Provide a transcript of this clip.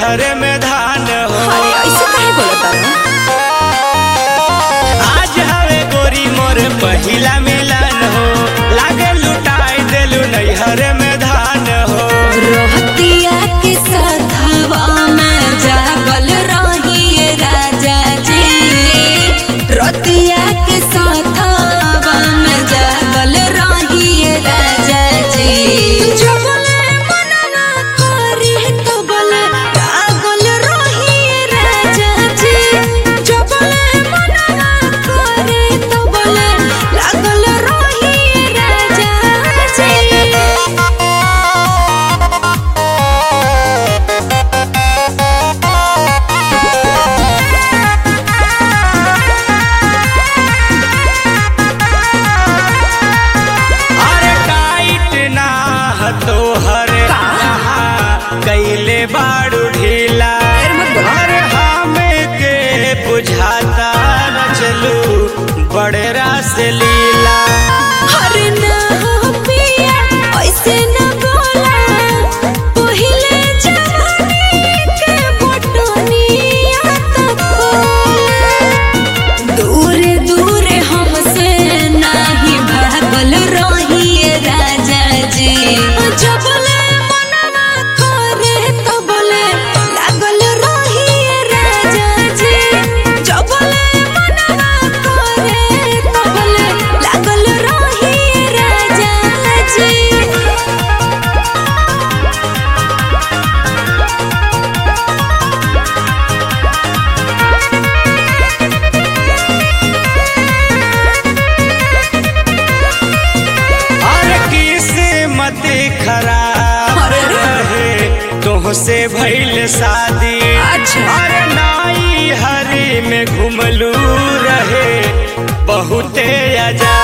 नैहर में धान हो अरे ऐसे काहे बोलत तारा आज हवे गोरी मोर पहिला मिलन हो लागे लुटाई देलू नैहर में धान हो रोहतिया के साथवा में जागल रहिए राजा जी रोहतिया के साथवा में जागल रहिए राजा जी जबले मनना करे तो बोले पागल रहिए राजा जी जबले मनना करे तो बोले लागल रहिए राजा जी अरे टाइट ना तोहर कहाँ कैले बाड़ू ढीला अरे हमें के बुझाता न चलू बड़े रास लीला अरे ना हो पिया ऐसे न बोला पहिले जवानी के बटनिया तक खोला दूर दूर हमसे नाही भागल रहिए राजा जी जबले मनवा करे तबले लागल रहिए राजा जी जबले मनवा करे तबले लागल रहिए राजा जी अरे किस्मत खराब अरे रे। रहे तुहसे भइल शादी अच्छा। अरे नाई हरी में घुमलू रहे बहुते आजादी